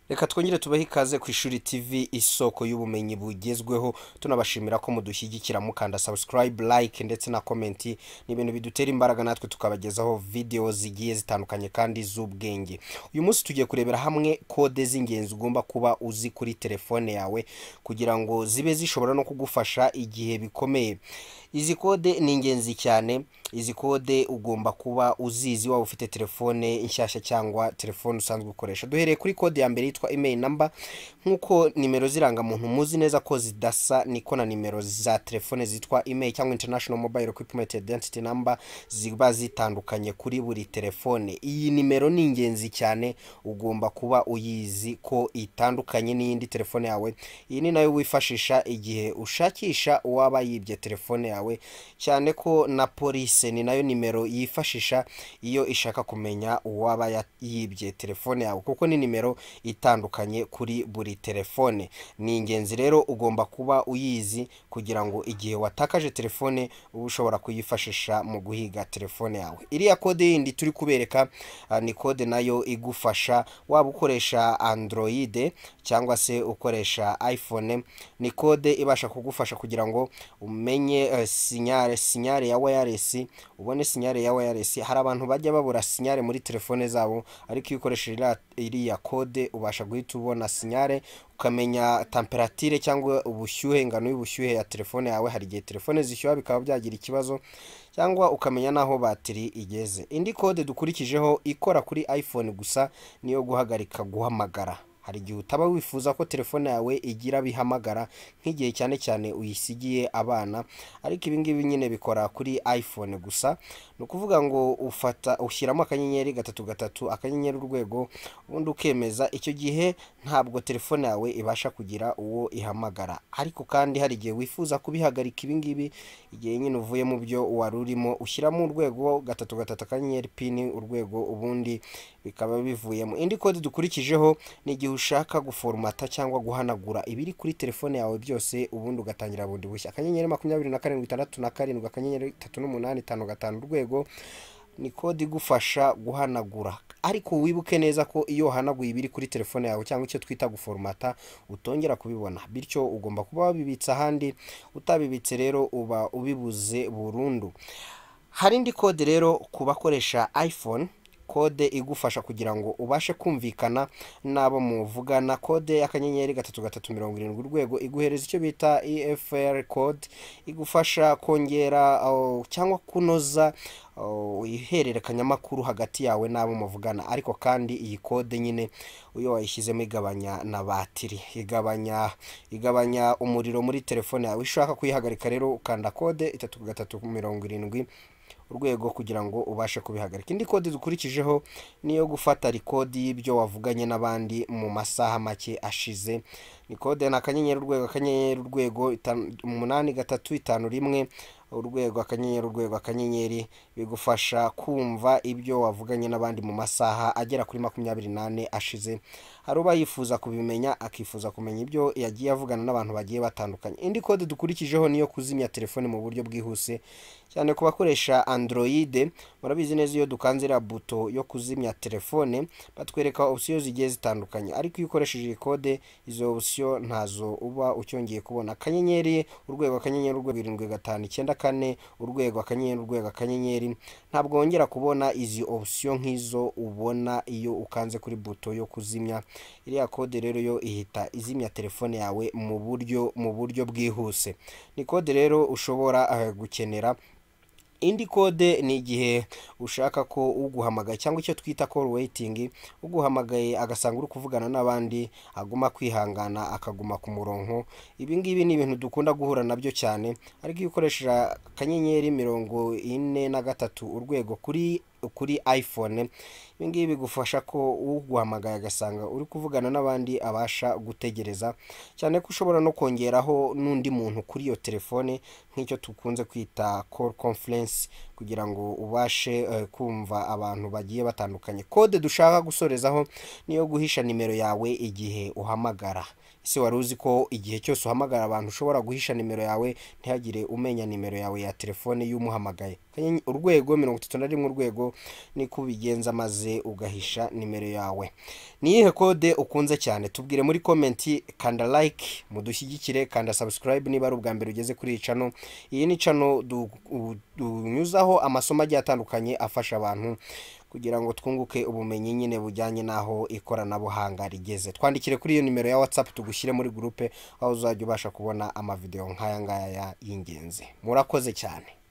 reka twongere tubahe ikaze ku ishuri tv isoko y'ubumenyi bugezweho tunabashimira ko mudushyigikira mukanda subscribe like ndetse na komenti ni ibintu bidutera imbaraga natwe tukabagezaho videwo zigiye zitandukanye kandi z'ubwenge uyu munsi tugiye kurebera hamwe kode z'ingenzi ugomba kuba uzi kuri telefone yawe kugira ngo zibe zishobora no kugufasha igihe bikomeye izi kode ni ingenzi cyane izi kode ugomba kuba uzizi waba ufite telefone nshyashya cyangwa telefone usanzwe ukoresha duhereye kuri kode ya mbere yitwa email namba nk'uko nimero z'irangamuntu muzi neza ko zidasa niko na nimero za telefone zitwa email cyangwa international mobile equipment identity number ziba zitandukanye kuri buri telefone iyi nimero ni ingenzi cyane ugomba kuba uyizi ko itandukanye n'iyindi telefone yawe iyi ni nayo wifashisha igihe ushakisha uwaba yibye telefone yawe cyane ko na polise ni nayo nimero yifashisha iyo ishaka kumenya uwaba ya- yibye telefone yawe kuko ni nimero itandukanye kuri buri telefone ni ingenzi rero ugomba kuba uyizi kugira ngo igihe watakaje telefone ube ushobora kuyifashisha mu guhiga telefone yawe iriya kode yindi turi kubereka ah, ni kode nayo igufasha waba ukoresha android cyangwa se ukoresha iphone ni kode ibasha kugufasha kugira ngo umenye eh, sinyare sinyare ya wireless ubone sinyare ya wireless hari abantu bajya babura sinyare muri telefone zabo ariko iyo ukoresheje iriya- iriya kode ubasha guhita ubona sinyare ukamenya temperatire cyangwa ubushyuhe ingano y'ubushyuhe ya telefone yawe hari igihe telefone zishyuha bikaba byagira ikibazo cyangwa ukamenya n'aho batiri igeze indi kode dukurikijeho ikora kuri iphone gusa niyo guhagarika guhamagara hari igihe utaba wifuza ko telefone yawe igira bihamagara nk'igihe cyane cyane uyisigiye abana ariko ibi ngibi nyine bikora kuri iphone gusa ni ukuvuga ngo ufata ushyiramo akanyenyeri gatatu gatatu akanyenyeri urwego ubundi ukemeza icyo gihe ntabwo telefone yawe ibasha kugira uwo ihamagara ariko kandi hari igihe wifuza kubihagarika ibi ngibi igihe nyine uvuye mu byo wari urimo ushyiramo urwego gatatu gatatu akanyenyeri pini urwego ubundi bikaba bivuyemo indi kode dukurikijeho ni igihe ushaka guforumata cyangwa guhanagura ibiri kuri telefone yawe byose ubundi ugatangira bundi bushya akanyenyeri makumyabiri na karindwi itandatu na karindwi akanyenyeri itatu n'umunani itanu gatanu urwego ni kode igufasha guhanagura ariko wibuke neza ko iyo wahanaguye ibiri kuri telefone yawe cyangwa icyo twita guforumata utongera kubibona bityo ugomba kuba wabibitse ahandi utabibitse rero uba ubibuze burundu hari indi kode rero ku bakoresha iphone kode igufasha kugira ngo ubashe kumvikana n'abo muvugana kode y'akanyenyeri gatatu gatatu mirongo irindwi urwego iguhereza icyo bita efr code igufasha kongera oh, cyangwa kunoza oh, ihererekanyamakuru hagati yawe n'abo muvugana ariko kandi iyi kode nyine iyo wayishyizemo igabanya na batiri igabanya igabanya umuriro muri telefone yawe ushaka kuyihagarika rero ukanda kode itatu gatatu mirongo irindwi urwego kugira ngo ubashe kubihagarika indi kode dukurikijeho ni iyo gufata rikodi y'ibyo wavuganye n'abandi mu masaha make ashize ni kode ni akanyenyeri urwego akanyenyeri urwego itanu- umunani gatatu itanu rimwe urwego akanyenyeri urwego akanyenyeri bigufasha kumva ibyo wavuganye n'abandi mu masaha agera kuri makumyabiri n'ane ashize hari uba yifuza kubimenya akifuza kumenya ibyo yagiye avugana n'abantu bagiye batandukanye indi kode dukurikijeho niyo kuzimya telefone mu buryo bwihuse cyane ku bakoresha android murabizi neza iyo dukanze iriya buto yo kuzimya telefone batwereka opsiyo zigiye zitandukanye ariko iyo ukoresheje iyi kode izo opsiyo ntazo uba ucyongeye kubona akanyenyeri urwego akanyenyeri urwego irindwi gatanu icyenda kane urwego akanyenyeri urwego akanyenyeri ntabwo wongera kubona izi opsiyo nk'izo ubona iyo ukanze kuri buto yo kuzimya iriya kode rero yo ihita izimya telefone yawe mu buryo mu buryo bwihuse ni kode rero ushobora eh, gukenera indi kode ni igihe ushaka ko uguhamagaye cyangwa icyo twita call waiting uguhamagaye agasanga uri kuvugana n'abandi aguma kwihangana akaguma ku murongo ibi ngibi ni ibintu dukunda guhura nabyo cyane ariko iyo ukoresha akanyenyeri mirongo ine na gatatu urwego kuri kuri iphone ibi ngibi bigufasha ko uguhamagaye agasanga uri kuvugana n'abandi abasha gutegereza cyane ko ushobora no kongeraho n'undi muntu kuri iyo telefone nk'icyo dukunze kwita call conference kugira ngo ubashe eh, kumva abantu bagiye batandukanye kode dushaka gusorezaho niyo guhisha nimero yawe igihe uhamagara ese wari uzi ko igihe cyose uhamagara abantu ushobora guhisha nimero yawe ntihagire umenya nimero yawe ya telefone y'umuhamagaye Akanyenye- urwego mirongo itatu na rimwe urwego niko ubigenza maze ugahisha nimero yawe ni iyihe kode ukunze cyane tubwire muri komenti kanda like mudushyigikire kanda subscribe niba ari ubwa mbere ugeze kuri iyi channel iyi ni channel du- u- dunyuzaho amasomo agiye atandukanye afasha abantu kugira ngo twunguke ubumenyi nyine bujyanye n'aho ikoranabuhanga rigeze twandikire kuri iyo nimero ya whatsapp tugushyire muri gurupe aho uzajya ubasha kubona amavideo nk'aya ngaya y'ingenzi murakoze cyane